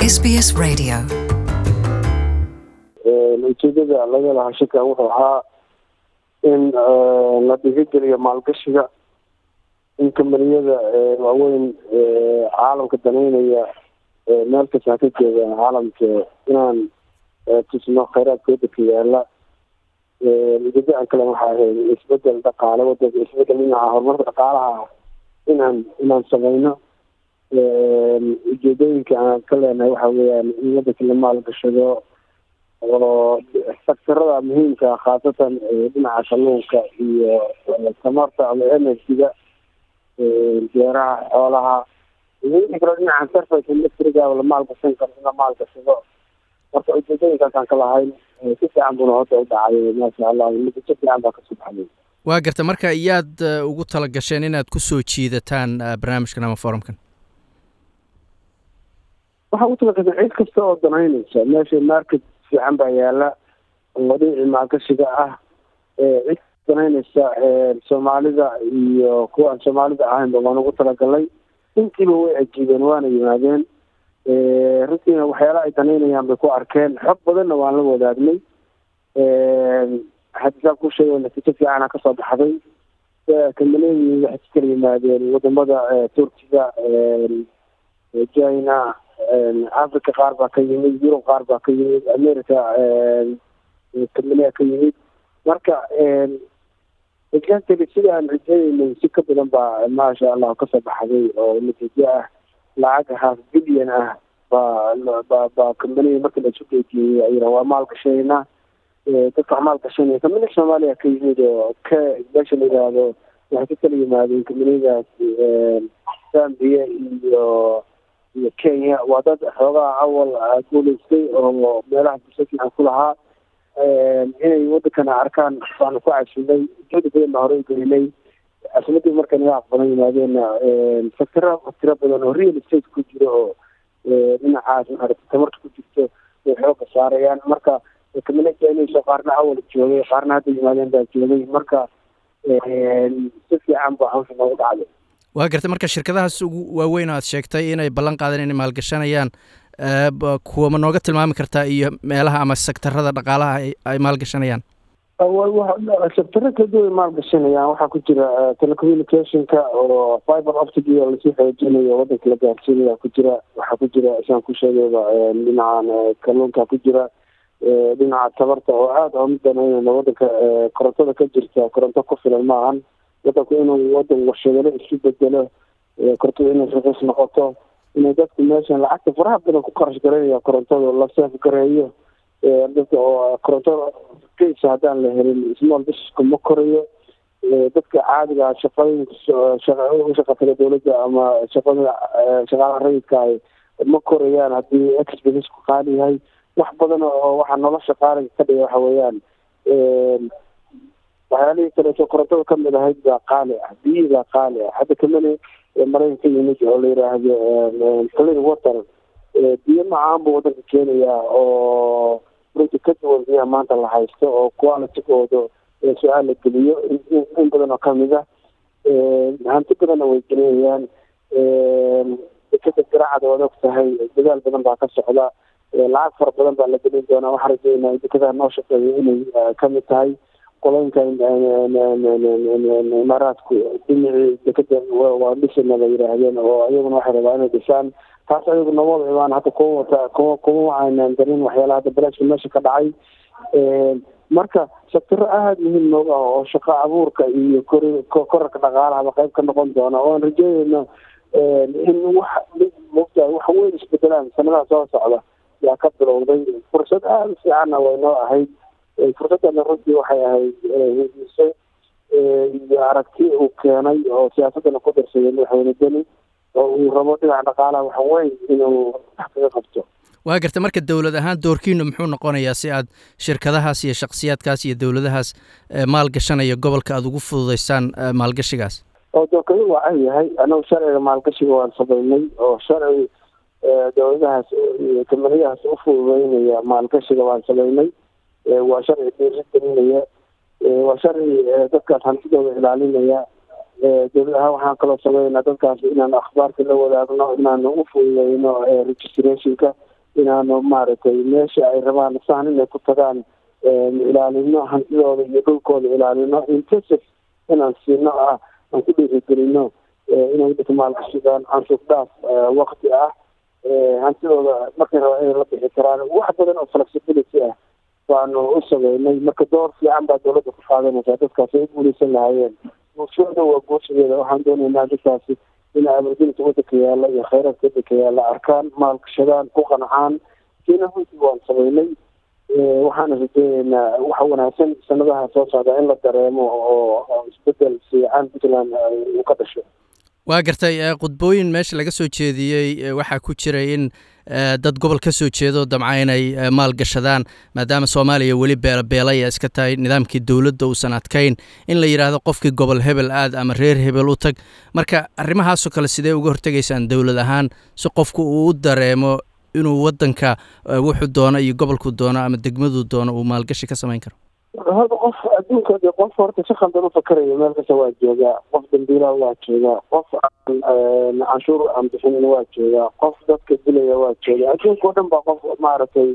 SBS Radio. ujeedada laga lahaa shirkan wuxuu ahaa in la dhiirigeliyo maalgashiga in kambaniyada waaweyn caalamka daneynaya meel kasta ka jeeda caalamka inaan tusno kheyraadka wadanka yaala ujeedaan kale waxaa ahayd isbedel dhaqaale wadanka isbedel dhinaca horumarka dhaqaalaha inaan inaan sameyno ujeedooyinka aan ka leenahay waxa weeyaan in wadanka la maalgashado oo sektarada muhiimka khaasatan dhinaca kalluunka iyo tamarta ama energyga beeraha xoolaha iyo wixii kaloo dhinaca surface electriga la maalgashan karo in la maalgashado marka ujeedooyinkaasaan ka lahayn si fiican buna horta u dhacay maasha allah natiijo fiican baa kasoo baxday waa garta marka iyaad ugu tala gasheen inaad ku soo jiidataan barnaamijkan ama forumkan waxaa ugu talagashay cid kasta oo danaynaysa meesha market fiican baa yaala oo dhinacii maalgashiga ah cid danaynaysa soomaalida iyo kuwa aan soomaalida ahaynba waan ugu talagalay intiiba way ajiibeen waana yimaadeen runtiina waxyaala ay danaynayaan bay ku arkeen xog badanna waan la wadaagnay hadisaa ku sheega natiijo fiicana kasoo baxday kambaniyadii waxay ka kala yimaadeen wadamada turkiga china africa qaar baa ka yimid yurub qaar baa ka yimid america kambaniya ka yimid marka exactly sida aan rajeeyeynay si ka badan baa maasha allah kasoo baxday oo natiijo ah lacag half billion ah baa ba ba kambaniya marka la isu geejiyey ayra waa maalgashanayna dadka wax maalgashanaya kambaniya soomaaliya ka yimid oo ka meesha la yidhaahdo waxay ka kala yimaadeen kambaniyadaas zambia iyo iyo kenya waa dad xoogaha awal guulaystay oo meelaha bulsho fiican ku lahaa inay wadankana arkaan baanu ku cashinay ujeeda badan baa horey gelinay casimadii marka naga aqbalan yimaadeenna faktara tiro badan oo real estate ku jiro oo dhinacaas maarata tamarta ku jirto way xooga saarayaan marka kamina keenayso qaarna awal joogay qaarna hadda yimaadeen baa joogay marka si fiican ba hawsha noogu dhacday waa gartay marka shirkadahaas ugu waaweyn oo aad sheegtay inay ballan qaadeen inay maalgashanayaan kuwa ma nooga tilmaami kartaa iyo meelaha ama sektarada dhaqaalaha ay maalgashanayaan sektaro kala duwan ay maalgashanayaan waxaa ku jira telecommunicationka oo fiber optic iyo lasii xoojinayo wadanka la gaarsiinaya ku jira waxaa ku jira isaan ku sheegayba dhinacan kalluunka ku jira dhinaca tabarta oo aada oo mid danaynayna wadanka korontada ka jirta koronto ku filan maahan wadanku inuu wadan warshadalo isu bedelo korontada inay raqiis noqoto inay dadku meeshan lacagta faraha badan ku qarash garanaya korontada la seef gareeyo dadka oo korontada keysa haddaan la helin small businesska ma korayo dadka caadiga shaqooyinka ushaqataga dawladda ama shaqada shaqaalaha rayidka ay ma korayaan haddii expenseku qaali yahay wax badan oo waxaa nolosha qaaliga ka dhiga waxa weeyaan waxyaalihii kaleeto korontada kamid ahayd baa qaali ah biyihii baa qaali ah hadda kamani maraykanka yimid oo la yiraahdo clean water biyo macaan buu wadanka keenayaa oo runti ka duwan biyaha maanta la haysto oo qualitygooda su-aal la geliyo in badan oo kamid ah hanti badanna way gelinayaan dekada garaacada waad og tahay dadaal badan baa ka socda lacag fara badan baa la gelin doonaa waxaa rajeynaa dekadaha noo shaqeeya inay kamid tahay qoloynka imaaraadku dhinacii dekada waa dhisana la yidhaahdeen oo iyaguna waxay rabaa inay dhisaan taas ayagu nabada imaan hadda kuwa wata kuwa kuma waxaynan darin waxyaala hadda balaashka meesha ka dhacay marka sektaro aada muhiim nooga ah oo shaqo abuurka iyo kori korarka dhaqaalahaba qayb ka noqon doona oo aan rajeynayno in wax mogtaa wax weyn isbedelaan sanadaha soo socda yaa ka bilowday fursad aada u fiicanna way noo ahayd fursadana runtii waxay ahayd hediso iyo aragti uu keenay oo siyaasadana ku darsaday madaxweyne deni oo uu rabo dhinaca dhaqaalaha waxa weyn inuu wax kaga qabto waa garta marka dowlad ahaan doorkiinu muxuu noqonayaa si aad shirkadahaas iyo shaksiyaadkaas iyo dowladahaas maalgashanaya gobolka aada ugu fududeysaan maalgashigaas oo doorkadu waa an yahay anagu sharciga maalgashiga waan sameynay oo sharci dowladahaas kamaniyahaas u fududeynaya maalgashiga waan sameynay waa sharci dhiiri gelinaya waa sharci dadkaas hantidooda ilaalinaya dowlad ahaan waxaan kaloo sameynaa dadkaas inaan akhbaarka la wadaagno inaan u fududeyno registrationka inaanu maaragtay meesha ay rabaan saan inay ku tagaan ilaalino hantidooda iyo dhulkooda ilaalino intensive inaan siino ah aan ku dhiirigelino inay dadka maalgashadaan canshuur dhaaf wakti ah hantidooda markay rabaan inay la bixi karaan wax badan oo flexibility ah baanu u sameynay marka door fiican baa dawladda ku qaadanaysaa dadkaasi ay u guuleysan lahaayeen bulshada waa guushadeeda waxaan doonaynaa dadkaasi inay amargelinta wadanka yaalla iyo kheyraadka wadanka yaalla arkaan maalgashadaan ku qancaan kiina runtii waan sameynay waxaana rajeyneynaa waxa wanaagsan sanadaha soo socda in la dareemo oo isbedel fiican puntland uu ka dhasho waa gartay khudbooyin meesha laga soo jeediyey waxaa ku jiray in dad gobol ka soo jeedo damca inay maalgashadaan maadaama soomaaliya weli beelabeelaya iska tahay nidaamkii dowladda uusan adkayn in la yidhaahdo qofkii gobol hebel aad ama reer hebel u tag marka arrimahaasoo kale sidee uga hortegaysaan dowlad ahaan si qofku uu u dareemo inuu wadanka wuxuu doono iyo gobolku doono ama degmaduu doono uu maalgashi ka samayn karo hadda qof adduunka de qof horta si khaldan ufakarayo meel kasta waa joogaa qof dambiilaha waa joogaa qof aan canshuur aan bixinin waa joogaa qof dadka dilaya waa joogaa adduunka o dhan baa qof maaragtay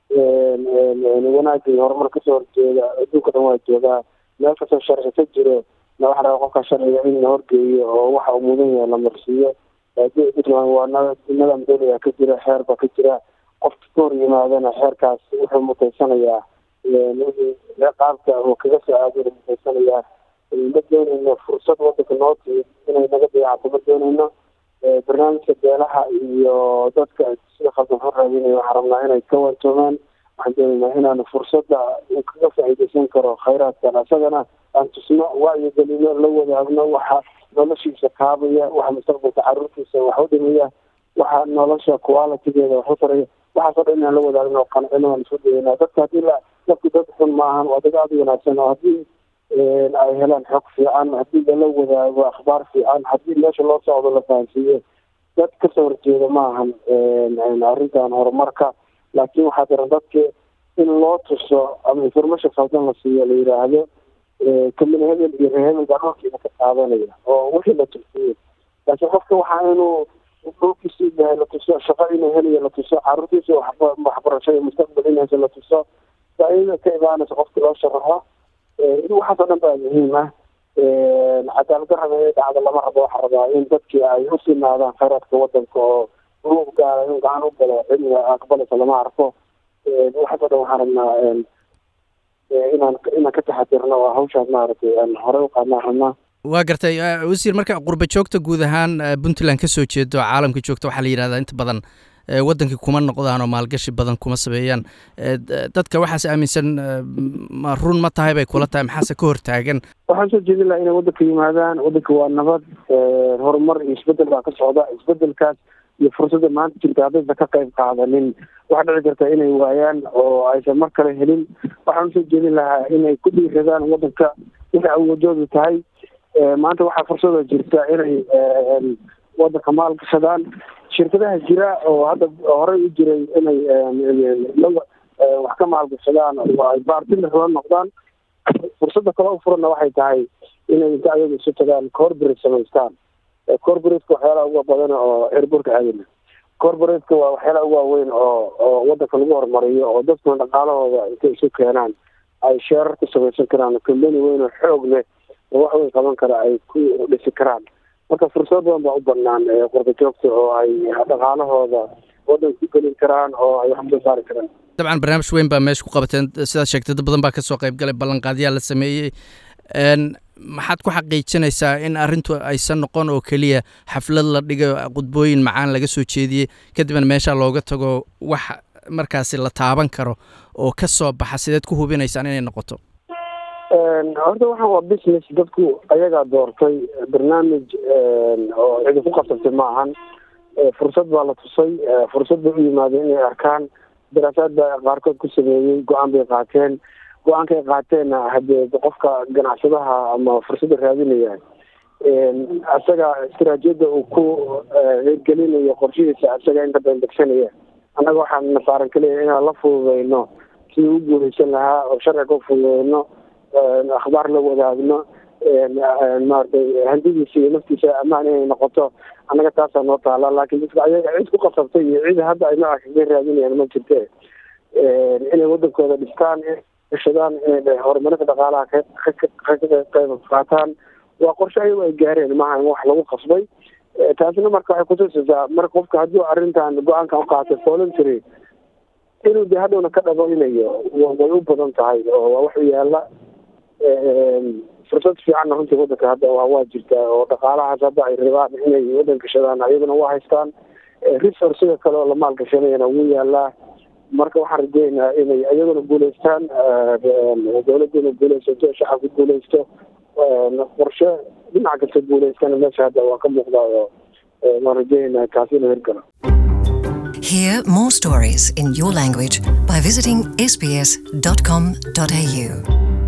wanaagga iyo horumar kasoo horjeeda adduunka dhan waa joogaa meel kastoo sharci ka jiro na waxa rabaa qofka sharciga in la horgeeyo oo waxa uu mudan yahay la marsiiyo puntland waa nidaam dawliga ka jira xeer baa ka jira qofka ka hor yimaadana xeerkaas wuxuu mutaysanayaa qaabka oo kaga soo aadana mutaysanayaa ma dooneyno fursad wadanka noo timid inay naga dayacato ma dooneyno barnaamijka beelaha iyo dadka sida khaldan xor raadinaya waxaan rabnaa inay ka wantoomaan waxaan dooneynaa inaanu fursadda uu kaga faa'iideysan karo khayraadkan isagana aan tusno wacyigelino la wadaagno waxa noloshiisa kaabaya waxa mustaqbalka caruurtiisa wax u dhimaya waxa nolosha qualitigeeda wax u taraya waxaasoo dhan inaan la wadaagno qancino aan isku dayeynaa dadka haddii la dadku dad xun maahan waa dad aada u wanaagsan oo haddii ay helaan xog fiican haddii lala wadaago akhbaar fiican haddii meesha loo socdo la fahansiiyo dad kasoo horjeeda maahan arrintan horumarka laakiin waxaa daran dadka in loo tuso ama information khaldan la siiyo la yidhaahdo kamina hebel iyo reer hebel baa dhulkiina ka qaadanaya oo wixii la tusiyo laakiin qofka waxaa inuu dhulkiisi yahay la tuso shaqo inuu helayo la tuso caruurtiisa waxbarasho iyo mustaqbal inaysa la tuso faa-idada ka imaanaysa qofka loo sharaxo waxaas oo dhan baa muhiim ah cadaalad darrada inay dhacdo lama rabo waxaa rabaa in dadkii ay u sinaadaan khayraadka wadanka oo uu gaara in gacan u galo cilmiga aqbalaysa lama arko waxaas oo dhan waxaan rabnaa inaan inaan ka taxadirno oo hawshaas maaragtay aan horey u qaadnaan rabnaa waa gartay wasiir marka qurba joogta guud ahaan puntland kasoo jeedo caalamka joogta waxaa la yidhahdaa inta badan wadankii kuma noqdaan oo maalgashi badan kuma sameeyaan dadka waxaas aaminsan ma run ma tahay bay kula tahay maxaase ka hortaagan waxaan soo jeedin lahaa inay wadanka yimaadaan wadanka waa nabad horumar iyo isbedel baa ka socda isbedelkaas iyo fursadda maanta jirta haddaysa ka qayb qaadanin waxaa dhici karta inay waayaan oo aysan mar kale helin waxaan usoo jeedin lahaa inay ku dhiiradaan wadanka inay awoodoodu tahay maanta waxaa fursada jirta inay wadanka maal gashadaan shirkadaha jira oo hadda horey u jiray inay wax ka maalgashadaan oo ay baartina la noqdaan fursadda kale u furanna waxay tahay inay inta ayaga isu tagaan corporate samaystaan corporateka waxyaalaha uga badan oo airbortka aadana corporateka waa waxyaalaha ugu waaweyn oo oo wadanka lagu horumariyo oo dadkuna dhaqaalahooda intay isu keenaan ay sheerar ku samaysan karaan combany weyn oo xoog leh oo wax weyn qaban kara ay ku dhisi karaan marka fursado badan baa u banaan qurba joogta oo ay dhaqaalahooda wadanka ku gelin karaan oo ay wax soo saari karaan dabcan barnaamij weyn baa meesha ku qabateen sidaad sheegtay dad badan baa kasoo qayb galay ballanqaadyaa la sameeyey maxaad ku xaqiijinaysaa in arrintu aysan noqon oo keliya xaflad la dhigayo qudbooyin macaan laga soo jeediyey kadibna meesha looga tago wax markaasi la taaban karo oo ka soo baxa sideed ku hubinaysaan inay noqoto horta waxaan waa business dadku ayagaa doortay barnaamij oo cidi ku qabsatay ma ahan fursad baa la tusay fursad bay u yimaadeen inay arkaan daraasaad baa qaarkood ku sameeyey go-aan bay qaateen go-aankay qaateenna hadee qofka ganacsadaha ama fursadda raadinaya isaga istaraatijiyadda uu ku hirgelinayo qorshihiisa isaga inta badan degsanaya annaga waxaan nasaaran kaliya inaan la fududeyno sidii u guuleysan lahaa oo sharciga u fududeyno akhbaar la wadaagno maaragtay handidiisa iyo naftiisa ammaan inay noqoto annaga taasaa noo taala laakiin dadka ayaga cid ku qasabtay iyo cid hadda ay nooca kaga raadinayaan ma jirte inay wadankooda dhistaan gashadaan inay horumarinta dhaqaalaha ka qayb qaataan waa qorshe ayago ay gaareen maaha in wax lagu qasbay taasina marka waxay kutusaysaa marka qofka haddii arrintan go-aankan uqaatay voluntary inuu de hadhowna ka dhabaynayo way u badan tahay oo waa wax u yaala fursad fiicanna runtii wadanka hadda waa jirtaa oo dhaqaalahaas hadda ay rabaan inay wadan gashadaan ayaguna waa haystaan resourcega kale oo la maalgashanayana wuu yaalaa marka waxaan rajeynayaa inay iyaguna guuleystaan dawladuna guuleysato shacabka guuleysto qorshe dhinac kasta guuleystana meesha hadda waa ka muuqdaa oo waan rajeynaya kaasi inuu hirgalo Hear more stories in your language by visiting sbs.com.au.